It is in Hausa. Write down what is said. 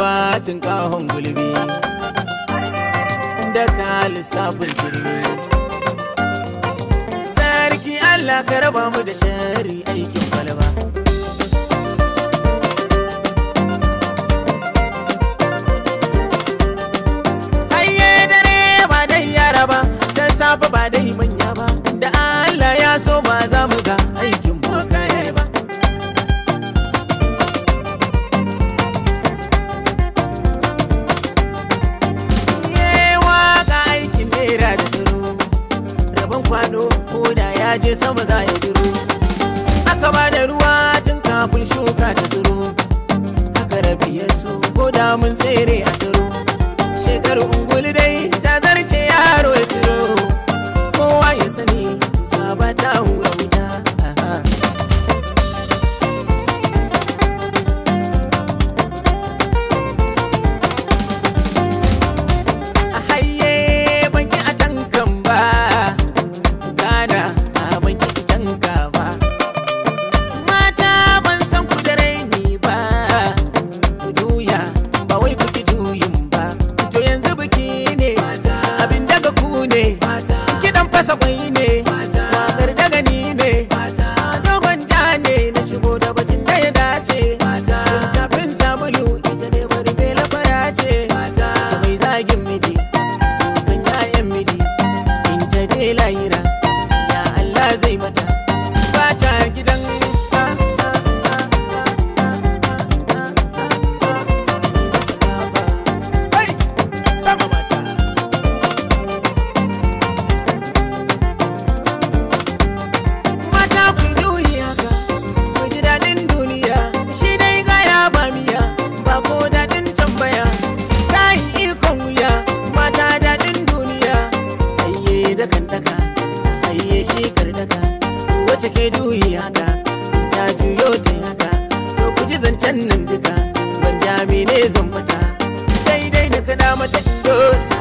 ruwa tun kahon gulbi da ka lissafin turmi sarki Allah ka raba mu da shari aikin kwalba Hayye dare ba dai yara ba da safe ba dai manya ba da Allah ya so ba za mu ga aikin bokaye ba Ye waka aikin nera da duro rabon kwano ko da ya je sama za ya duro aka ba da ruwa tun kafin shuka ta duro aka rabi ya so ko da mun tsere a duro shekaru unguli dai ta zarce yaro ya turo kowa ya sani saba ta hura wuta aha. a haye banki a tankan ba gana a banki a tanka ba mata ban san ku da raini ba ku juya ba wai ku ki juyin ba to yanzu biki ne abin daga ku ne kidan fasa kwai ne wakar daga ni ne dogon ja ne na shigo da bakin da ya dace kafin sabulu ita ne bari bela fara ce ta mai zagin miji kan yayan miji in ta dai lahira ya Allah zai mata ba ta gidan Hey! Sama mata. Mata ku juyi haka, ku ji daɗin duniya, shi dai gaya ba miya, ba ko daɗin tambaya. Ta yi ikon wuya, mata daɗin duniya, ayye da kan daka, ayye shi kar daka, wace ke juyi haka, ta juyo ta haka, to ku ji zancen nan duka, ban jami ne zan mata, sai dai na kada mata dosa.